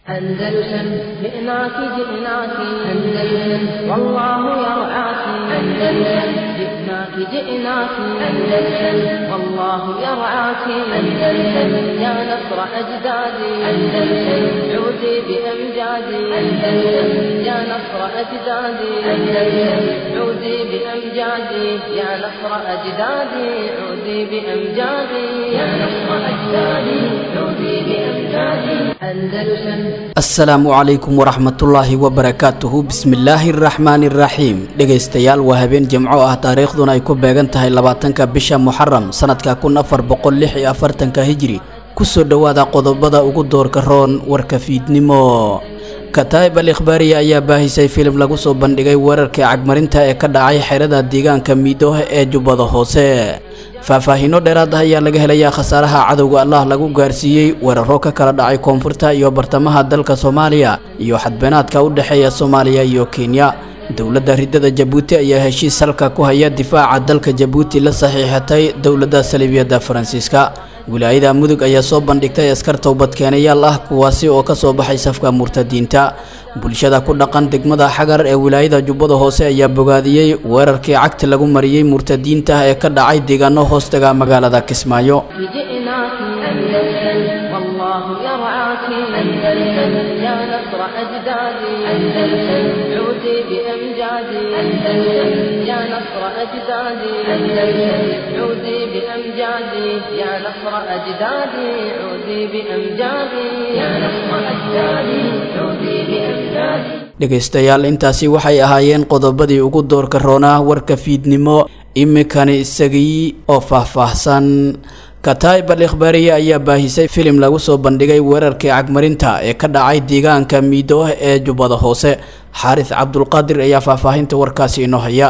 أندلسن جئناك جئناك أندلسن والله يرعاك أندلسن جئناك جئناك أندلسن والله يرعاك أندلسن يا نصر أجدادي أندلسن عودي بأمجادي أندلسن يا نصر أجدادي أندلسن عودي بأمجادي يا نصر أجدادي عودي بأمجادي يا نصر أجدادي عودي بأمجادي أندلسن asalaamu calaykum waraxmatullaahi wabarakaatuhu bismillaahi araxmaani iraxiim dhegaystayaal waa habeen jimco ah taariikhduna ay ku beegan tahay labaatanka bisha muxaram sanadka kun afar boqol lix iyo afartanka hijri kusoo dhowaada qodobada ugu doorka roon warka fiidnimo kataa'ib al ikhbaariya ayaa baahisay filim lagu soo bandhigay weerarkii cagmarinta ee ka dhacay xerada deegaanka miidooh ee jubbada hoose faahfaahiino dheeraad ah ayaa laga helayaa khasaaraha cadowga allah lagu gaarsiiyey weeraro ka kala dhacay koonfurta iyo bartamaha dalka soomaaliya iyo xadbeenaadka u dhexeeya soomaaliya iyo kenya dowladda ridada jabuuti ayaa heshiis halka ku haya difaaca dalka jabuuti la saxiixatay dowladda saliibiyadda faransiiska wilaayada mudug ayaa soo bandhigtay askar towbadkeenayaal ah kuwaasi oo ka soo baxay safka murtadiinta bulshada ku dhaqan degmada xagar ee wilaayada jubbada hoose ayaa bogaadiyey weerarkii cagti lagu mariyey murtadiinta ee ka dhacay deegaano hoostaga magaalada kismaayo جئناك أندلسن والله يرعاك أندلسن يا نصر أجدادي أندلسن عودي بأمجادي أندلسن يا نصر أجدادي أندلسن عودي بأمجادي يا نصر أجدادي عودي بأمجادي يا نصر أجدادي عودي بأمجادي dhegaystayaal intaasi waxay ahaayeen qodobadii ugu doorka roonaa warka fiidnimo iminkani isagii oo faahfaahsan kataa'ib al ikhbaariya ayaa baahisay filim lagu soo bandhigay weerarkii cagmarinta ee ka dhacay deegaanka miidooh ee jubbada hoose xaaris cabdulqaadir ayaa faahfaahinta warkaasi inoo haya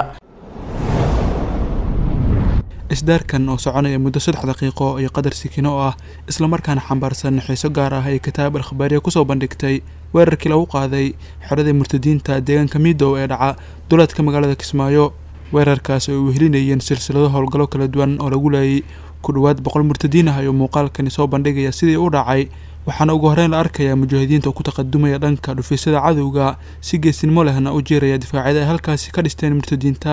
isdaarkan oo soconaya muddo saddex daqiiqo iyo qadar sikino oo ah islamarkaana xambaarsan xiiso gaar ah ay kitaab al ikhbaariya kusoo bandhigtay weerarkii lagu qaaday xeradii murtadiinta deegaanka miidow ee dhaca duleedka magaalada kismaayo weerarkaas oo ay wehelinayeen silsilado howlgallo kala duwan oo lagu laayay ku dhowaad boqol murtadiin ah ayuu muuqaalkani soo bandhigaya sidii u dhacay waxaana ugu horreyn la arkayaa mujaahidiinta oo ku taqadumaya dhanka dhufiisyada cadowga si geesinimo lehna u jeeraya difaacyada ay halkaasi ka dhisteen murtadiinta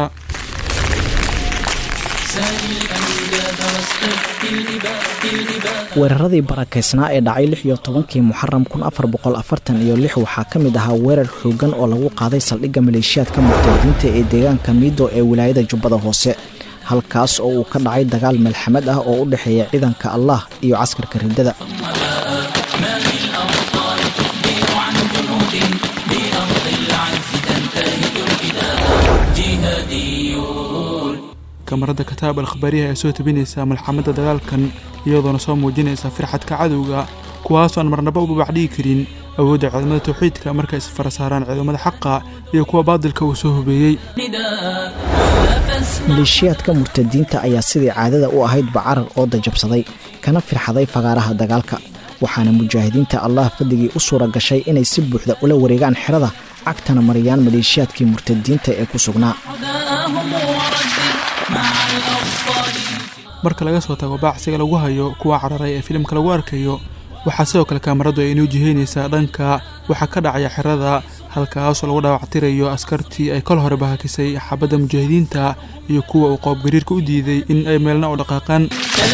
weeraradii barakaysnaa ee dhacay lix iyo tobankii muxaram kun afar boqol afartan iyo lix waxaa ka mid ahaa weerar xoogan oo lagu qaaday saldhigga maleeshiyaadka murtadiinta ee deegaanka miido ee wilaayada jubbada hoose halkaas oo uu ka dhacay dagaal malxamad ah oo u dhexeeya ciidanka allah iyo caskarka riddada kamarada kataab al ikhbaariyaha ee soo tabinaysa malxamada dagaalkan iyadoona soo muujinaysa firxadka cadowga kuwaasoo aan marnaba u babacdhigi karin awoodda ciidamada tawxiidka markay isfara saaraan ciidamada xaqa iyo kuwa baadilka uu soo hubeeyey maleeshiyaadka murtadiinta ayaa sidii caadada u ahaydba carar oo dajabsaday kana firxaday fagaaraha dagaalka waxaana mujaahidiinta allah fadligii u suura gashay inay si buuxda ula wareegaan xerada cagtana mariyaan maleeshiyaadkii murtadiinta ee ku sugnaa marka laga soo tago baacsiga lagu hayo kuwa cararay ee filimka lagu arkayo waxaa sidoo kale kaamaradu ay inoo jiheynaysaa dhanka waxaa ka dhacaya xerada halkaasoo lagu dhaawactirayo askartii ay kol hore bahakisay xabadda mujaahidiinta iyo kuwa uu qoobgariirka u diiday in ay meelna u dhaqaaqaan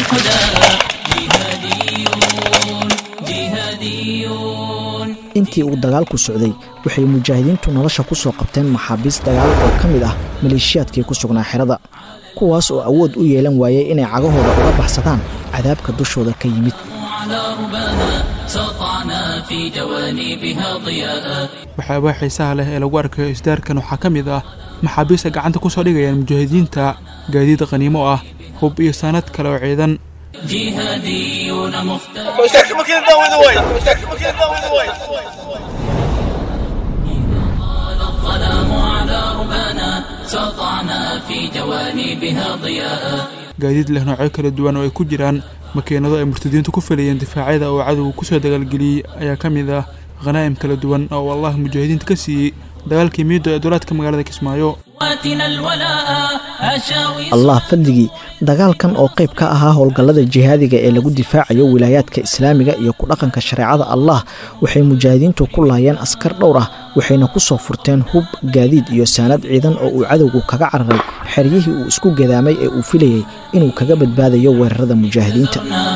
intii uu dagaalku socday waxay mujaahidiintu nolosha ku soo qabteen maxaabiis dagaal oo ka mid ah maleeshiyaadkii ku sugnaa xerada kuwaas oo awood u yeelan waayay inay cagahooda uga baxsadaan cadaabka dushooda ka yimid waxyaabaha xiisaha leh ee lagu arkayo isdaarkan waxaa ka mid ah maxaabiista gacanta ku soo dhigayaan mujaahidiinta gaadiid qaniimo ah hub iyo saanad kale oo ciidan gaadiid leh noocyo kala duwan oo ay ku jiraan makiinado ay murtadiintu ku filayeen difaacyada oo cadowga kusoo dagaalgeliyey ayaa ka mid ah khanaa'im kala duwan oo uu allah mujaahidiinta ka siiyey dagaalkii miido ee dulaadka magaalada kismaayo allah fadligii dagaalkan oo qayb ka ahaa howlgallada jihaadiga ee lagu difaacayo wilaayaadka islaamiga iyo ku dhaqanka shareecada allah waxay mujaahidiintu ku laayeen askar dhowr ah waxayna ku soo furteen hub gaadiid iyo saanad ciidan oo uu cadowgu kaga cararay xeryihii uu isku gadaamay ee uu filayey inuu kaga badbaadayo weerarada mujaahidiinta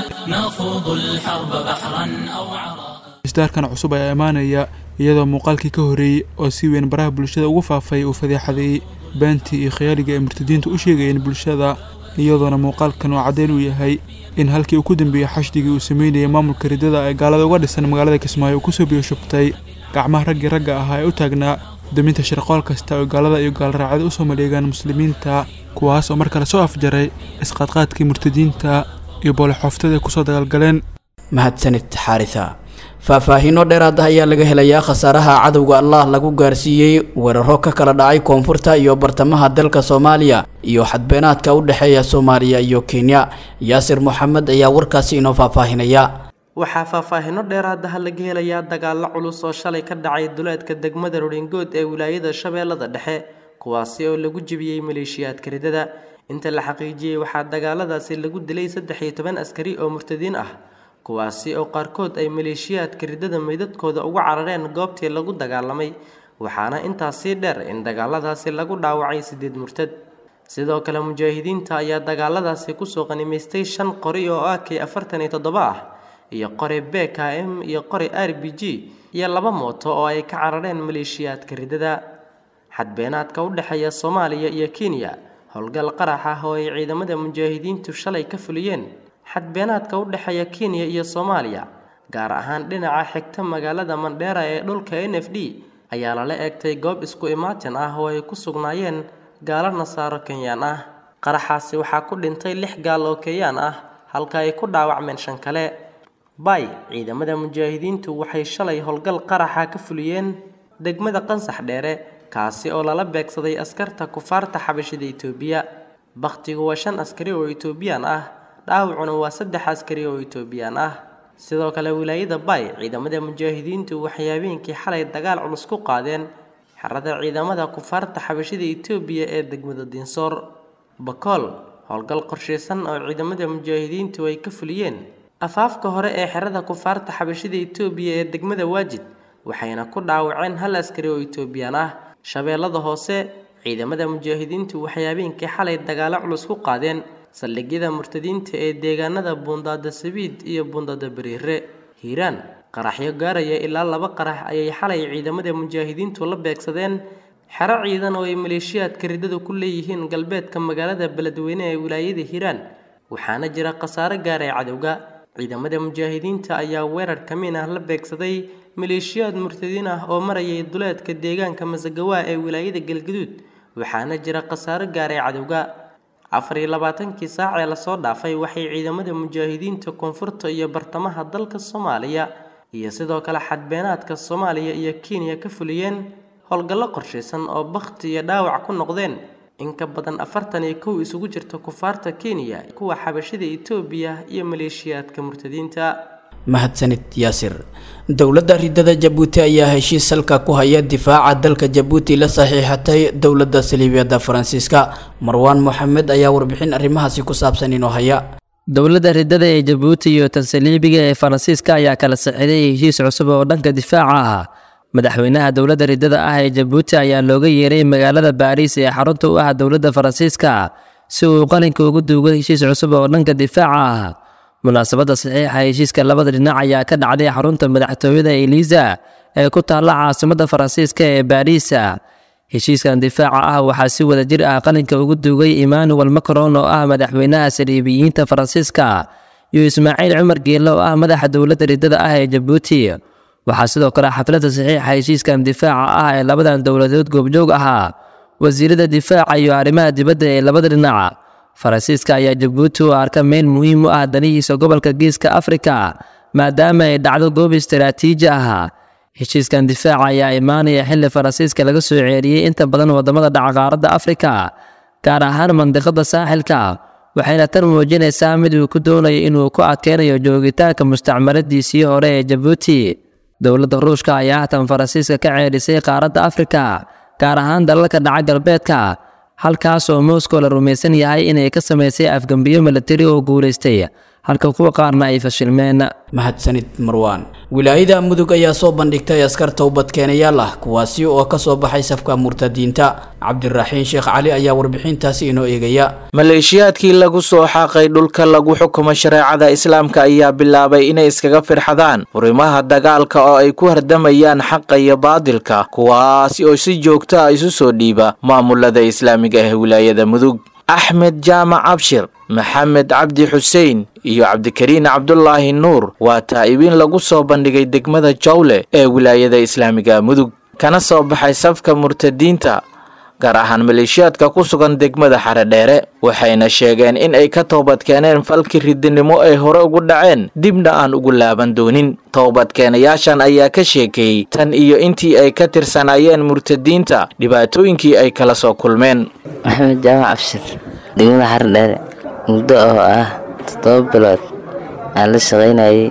isdaarkan cusub ayaa imaanaya iyadoo muuqaalkii ka horreeyey oo si weyn baraha bulshada ugu faafay uu fadeexadeeyey beentii iyo khayaaliga ay murtadiintu u sheegayeen bulshada iyadoona muuqaalkan uu caddeyn u yahay in halkii uu ku dambeeyey xashdigii uu sameynayay maamulka riddada ee gaalada uga dhisan magaalada kismaayo uu kusoo biyo shubtay gacmaha raggii ragga ahaa ee u taagnaa daminta shirqool kasta oo gaalada iyo gaalraacada usoo maleegaan muslimiinta kuwaas oo mar kale soo afjaray isqaadqaadkii murtadiinta iyo boolexooftada ay kusoo dagaalgaleen mahadsanid xaarisa faahfaahiino dheeraad ah ayaa laga helayaa khasaaraha cadowga allah lagu gaarsiiyey weeraro ka kala dhacay koonfurta iyo bartamaha dalka soomaaliya iyo xadbeenaadka u dhexeeya soomaaliya iyo kenya yaasir moxamed ayaa warkaasi inoo faahfaahinaya waxaa faahfaahino dheeraadaha laga helayaa dagaallo culus oo shalay ka dhacay duleedka degmada rodhingood ee wilaayada shabeellada dhexe kuwaasi oo lagu jebiyey maleeshiyaadka ridada inta la xaqiijiyey waxaa dagaaladaasi lagu dilay saddex iyo toban askari oo murtadiin ah kuwaasi oo qaarkood ay maleeshiyaadka riddada meydadkooda uga carareen goobtii lagu dagaalamay waxaana intaas sii dheer in dagaaladaasi lagu dhaawacay sideed murtad sidoo kale mujaahidiinta ayaa dagaaladaasi kusoo qanimaystay shan qori oo ak afartan iyo toddoba ah iyo qori b k m iyo qori r b g iyo laba mooto oo ay ka carareen maleeshiyaadka riddada xadbeenaadka u dhexeeya soomaaliya iyo kenya howlgal qarax ah oo ay ciidamada mujaahidiintu shalay ka fuliyeen xadbeenaadka u dhexeeya kenya iyo soomaaliya gaar ahaan dhinaca xigta magaalada mandheera ee dhulka n f d ayaa lala eegtay goob isku imaatin ah oo ay ku sugnaayeen gaalo nasaaro kenyaan ah qaraxaasi waxaa ku dhintay lix gaal oo kenyaan ah halka ay ku dhaawacmeen shan kale bay ciidamada mujaahidiintu waxay shalay howlgal qaraxa ka fuliyeen degmada qansax dheere kaasi oo lala beegsaday askarta kufaarta xabashida itoobiya bakhtigu waa shan askari oo itoobiyaan ah dhaawacuna waa saddex askari oo itoobiyaan ah sidoo kale wilaayada bay ciidamada mujaahidiintu waxay habeenkii xalay dagaal culus ku qaadeen xerada ciidamada kufaarta xabashida itoobiya ee degmada dinsoor bakool howlgal qorshaysan oo ciidamada mujaahidiintu ay ka fuliyeen afaafka hore ee xerada kufaarta xabashida itoobiya ee degmada waajid waxayna ku dhaawaceen hal askari oo itoobiyaan ah shabeellada hoose ciidamada mujaahidiintu waxay habeenkii xalay dagaalo culus ku qaadeen saldhigyada murtadiinta ee deegaanada buundaada sabiid iyo buundaada bariire hiiraan qaraxyo gaaraya ilaa laba qarax ayay xalay ciidamada mujaahidiintu la beegsadeen xero ciidan oo ay maleeshiyaadka riddadu ku leeyihiin galbeedka magaalada beledweyne ee wilaayada hiiraan waxaana jira khasaare gaaray cadowga ciidamada mujaahidiinta ayaa weerar kamiin ah la beegsaday maleeshiyaad murtadiin ah oo marayay duleedka deegaanka masagawaa ee wilaayada galgaduud waxaana jira khasaaro gaaray cadowga afar iyo labaatankii saac ee lasoo dhaafay waxay ciidamada mujaahidiinta koonfurta iyo bartamaha dalka soomaaliya iyo sidoo kale xadbeenaadka soomaaliya iyo kenya ka fuliyeen howlgallo qorshaysan oo bakhti iyo dhaawac ku noqdeen in ka badan afartan iyo kow isugu jirta kufaarta kenya kuwa xabashida itoobiya iyo maleeshiyaadka murtadiinta mahadsanid yaasir dowladda ridada jabuuti ayaa heshiis salka ku haya difaaca dalka jabuuti la saxiixatay dowladda saliibiyadda faransiiska marwaan moxamed ayaa warbixin arrimahaasi ku saabsan inoo haya dowladda ridada ee jabuuti iyo tan saliibiga ee faransiiska ayaa kala saxiday heshiis cusub oo dhanka difaaca ah madaxweynaha dowladda ridada ah ee jabuuti ayaa looga yeeray magaalada baariis ee xarunta u ah dowladda faransiiska si uu qalinka ugu duugo heshiis cusub oo dhanka difaaca ah munaasabadda saxiixa heshiiska labada dhinac ayaa ka dhacday xarunta madaxtooyada eliisa ee ku taalla caasimadda faransiiska ee baariisa heshiiskan difaaca ah waxaa si wada jir ah qalinka ugu duugay emmanuel macron oo ah madaxweynaha saliibiyiinta faransiiska iyo ismaaciil cumar geelle oo ah madaxa dowladda ridada ah ee jabuuti waxaa sidoo kale xafladda saxiixa heshiiskan difaaca ah ee labadan dowladood goobjoog ahaa wasiirada difaaca iyo arrimaha dibadda ee labada dhinac faransiiska ayaa jabuuti u arka meel muhiim u ah danihiisa gobolka geeska afrika maadaama ay dhacdo goob istaraatiiji ah heshiiskan difaaca ayaa imaanaya xilli faransiiska laga soo ceeriyey inta badan wadamada dhaca qaaradda afrika gaar ahaan mandiqada saaxilka waxayna tan muujinaysaa mid uu ku doonayo inuu ku adkeynayo joogitaanka mustacmaradiisii hore ee jabuuti dowladda ruushka ayaa hatan faransiiska ka ceerisay qaaradda afrika gaar ahaan dalalka dhaca galbeedka halkaas oo moscow la rumaysan yahay inay ka samaysay afgembiyo milatari oo guulaystay halka kuwa qaarna ay fashilmeen mahadsanid marwaan wilaayada mudug ayaa soo bandhigtay askar towbadkeenayaal ah kuwaasi oo ka soo baxay safka murtadiinta cabdiraxiin sheekh cali ayaa warbixintaasi inoo eegaya maleeshiyaadkii lagu soo xaaqay dhulka lagu xukumo shareecada islaamka ayaa bilaabay inay iskaga firxadaan furimaha dagaalka oo ay ku hardamayaan xaqa iyo baadilka kuwaasi oo si joogto ah isu soo dhiiba maamulada islaamiga ee wilaayada mudug axmed jaamac abshir maxamed cabdi xuseen iyo cabdikariin cabdulaahi nuur waa taa'ibiin lagu soo bandhigay degmada jawle ee wilaayada islaamiga mudug kana soo baxay safka murtadiinta gaar ahaan maleeshiyaadka ku sugan degmada xaredheere waxayna sheegeen in ay ka toobadkeeneen falkii ridinimo ay hore ugu dhaceen dibna aan ugu laaban doonin toobadkeenayaashan ayaa ka sheekeeyey tan iyo intii ay ka tirsanaayeen murtadiinta dhibaatooyinkii ay kala soo kulmeen maxamed jaamac abshir degmada xaredheere muddo oo ah toddoba bilood aan la shaqaynayay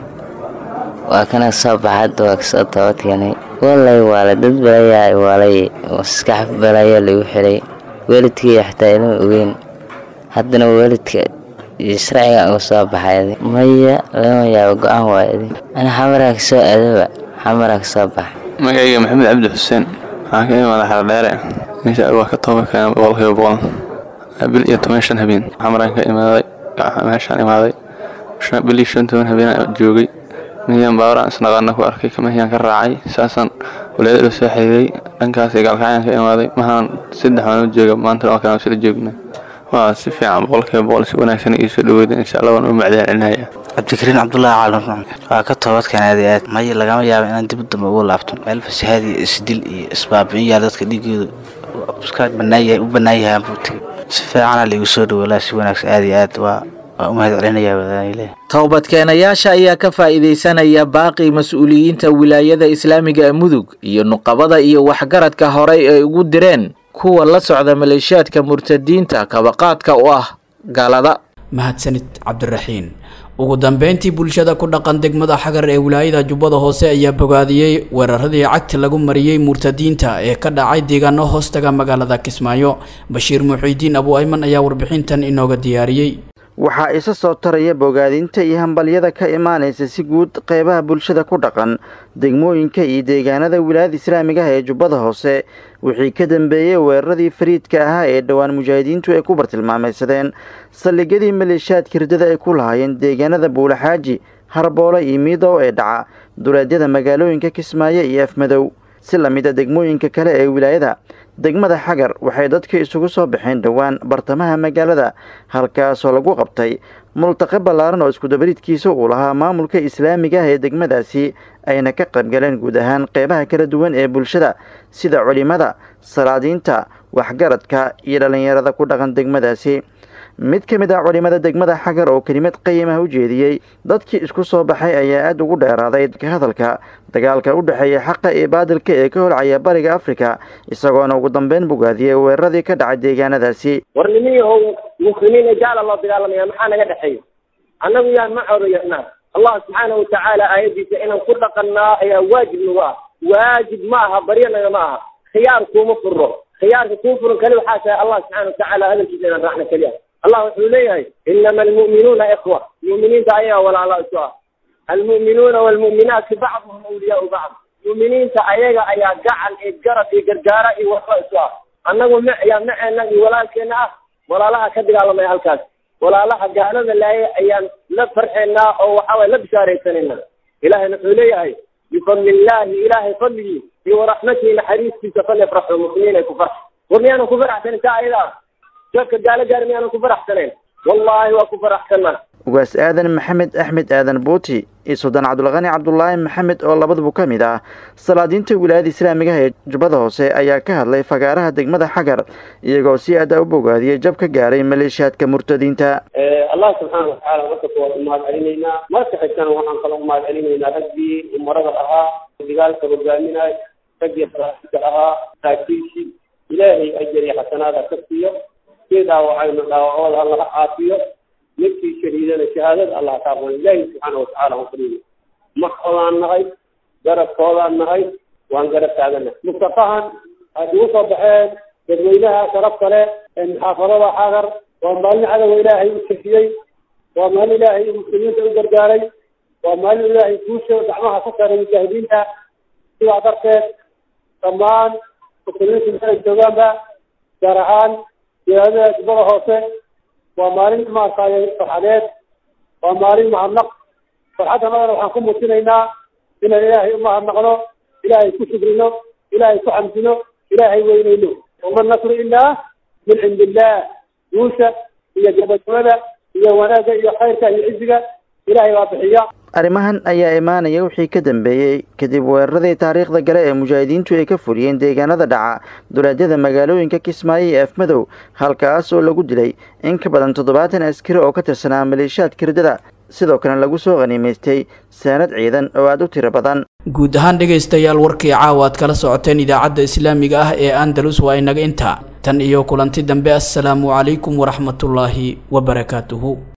waa kana soo baxad waa kasoo toobadkeenay walay waale dad balayaa waalay maskax balaya lagu xiray waalidkaiyo xataa ilama ogeyn haddana waalidka iyo sharciga uga soo baxay maya lama yaabo go-aan waayadi ana xamaraa kasoo aadaba xamaraa kasoo baxa magacayga maxamed cabdi xuseen waxaan ka imaada xaradheere meesha waa ka tooba keena boqolkiiba boqol bil iyo toban shan habeen xamaraan ka imaaday meeshaan imaaday bil iyo shan toban habeen joogay miyaan baawraan isnaqaana ku arkay kamahiyaan ka raacay saasaan walaadada soo xiriiray dhankaas gaalkacyaan ka imaaday mahaan saddex waan u jooga maanta waa kaan sila joogna waa si fiican boqolkiiba boqol si wanaagsan ii soo dhaweeda insha allah waan u macdaan celinaya cabdikariin cabdulaahi caalin waa ka toobadkan aad iyo aad maya lagama yaabo inaan dib dambe ugu laabto meel fasahaad iyo isdil iyo isbaabi'in yaal dadka dhiigooda iska banaanyahay u bannaan yahay buu tegay si fiicana laigu soo dhaweelaa si wanaagsan aad iyo aad waa waa u mahad celinayaa wadaanile toobadkeenayaasha ayaa ka faa'iidaysanaya baaqi mas-uuliyiinta wilaayada islaamiga ee mudug iyo nuqabada iyo waxgaradka horey ay ugu direen kuwa la socda maleeshiyaadka murtadiinta kabaqaadka u ah gaalada mahadsanid cabdiraxiin ugu dambeyntii bulshada ku dhaqan degmada xagar ee wilaayada jubbada hoose ayaa bogaadiyey weeraradii cagti lagu mariyey murtadiinta ee ka dhacay deegaano hoostaga magaalada kismaayo bashiir muxiidiin abu ayman ayaa warbixintan inooga diyaariyey waxaa isa soo taraya bogaadinta iyo hambalyada ka imaanaysa si guud qeybaha bulshada ku dhaqan degmooyinka iyo deegaanada wilaayada islaamiga ah ee jubbada hoose wixii ka dambeeyey weeraradii fariidka ahaa ee dhowaan mujaahidiintu ay ku bartilmaamaysadeen saldhigyadii maleeshiyaadka hirdada ay ku lahaayeen deegaanada buulaxaaji harboole iyo miidow ee dhaca duleedyada magaalooyinka kismaayo iyo afmadow si lamida degmooyinka kale ee wilaayada degmada xagar waxay dadka isugu soo baxeen dhowaan bartamaha magaalada halkaasoo lagu qabtay multaqe ballaaran oo iskudabariidkiisa uu lahaa maamulka islaamiga ah ee degmadaasi ayna ka qaybgaleen guud ahaan qeybaha kala duwan ee bulshada sida culimada salaadiinta waxgaradka iyo dhallinyarada ku dhaqan degmadaasi mid ka mid ah culimada degmada xagar oo kelimad qayimah u jeediyey dadkii isku soo baxay ayaa aada ugu dheeraaday ka hadalka dagaalka u dhexeeya xaqa iyo baadilka ee ka holcaya bariga afrika isagoona ugu dambeyn bogaadiyey weeraradii ka dhacay deegaanadaasi war nimiyahow muslimiin gaala loo dagaalamaya maxaa naga dhexeeya annagu yaa ma codayanaa allah subxaana watacaala aayadiisa inaan ku dhaqannaa ayaa waajib nagu ah waajib ma aha baryanaga ma aha khiyaar kuuma furro khiyaarka kuu furan kali waxaa tahay allah subxaana watacaala hadalkiisa inaan raacna keliya allah wuxuu leeyahay inama almu'minuuna ikhwa mu'miniinta ayaga walaala isu ah almu'minuuna waalmu'minaati bacduhum awliyaau bacd mu'miniinta ayaga ayaa gacan iyo garab iyo gargaara iyo waxba isu ah annagu m yaa maceena iyo walaalkeena ah walaalaha ka dagaalamaya halkaas walaalaha gaalada laayay ayaan la farxeynaa oo waxaway la bishaaraysanayna ilahayna wuxuu leeyahay bifadli illaahi ilaahay fadligii iyo waraxmatihi naxariistiisa falyafraxu muslimiin ay ku farx war miyaanan ku faraxsanin taa ayadaa dadka gaalo gaari miyaanan ku faraxsanayn wallaahi waa ku faraxsanaa ugaas aadan maxamed axmed aadan buuti iyo suldaan cabdulqani cabdulaahi maxamed oo labaduba ka mid ah salaadiinta wilaayada islaamigaha ee jubbada hoose ayaa ka hadlay fagaaraha degmada xagar iyagoo si aada u bogaadiyey jab ka gaaray maleeshiyaadka murtadiinta allah subxaana watacaala markasta waan umahad celinaynaa marka xigtana waxaan kala umahad celinaynaa raggii umarada ahaa dagaalka hogaaminay raggii salaadka ahaa saakiishi ilaahay ajar iyo xasanaada ka siiyo kii dhaawacayna dhaawacooda alla ha caafiyo midkii shahiidana shahaadada allah ka aqbal ilaahi subxaana watacaala waan fadhiyo maxoodaan nahay garabkoodaan nahay waan garab taagana mustafahan ay ugu soo baxeen dadweynaha sharafta leh ee muxaafadada xagar waa maalin cadowga ilaahay u jefiyey waa maalin ilaahay muslimiinta u gargaaray waa maalin ilaahay guusha gacmaha ka saaray mujaahidiinta sidaa darteed dhammaan muslimiinta meelay joogaanba gaar ahaan wilaayada jubbada hoose waa maalin maaragtay farxadeed waa maalin mahadnaq farxadda annagana waxaan ku muujinaynaa inaan ilaahay u mahadnaqno ilaahay ku shukrino ilaahay ku xamdino ilaahay weynayno wama nasru ilaa min cindi illaah guusha iyo gabagabada iyo wanaagga iyo khayrka iyo ciziga ilaahay baa bixiya arrimahan ayaa imaanaya wixii ka dambeeyey kadib weeraradii taariikhda gale ee mujaahidiintu ay ka fuliyeen deegaanada dhaca duleedyada magaalooyinka kismaayo iyo afmadow halkaas oo lagu dilay in ka badan toddobaatan askari oo ka tirsanaa maleeshiyaadka riddada sidoo kale lagu soo qhaniimaystay saanad ciidan oo aada u tiro badan guud ahaan dhegaystayaal warkii caawa aad kala socoteen idaacadda islaamiga ah ee andalus waa inaga intaa tan iyo kulanti dambe assalaamu calaykum waraxmatullaahi wabarakaatuhu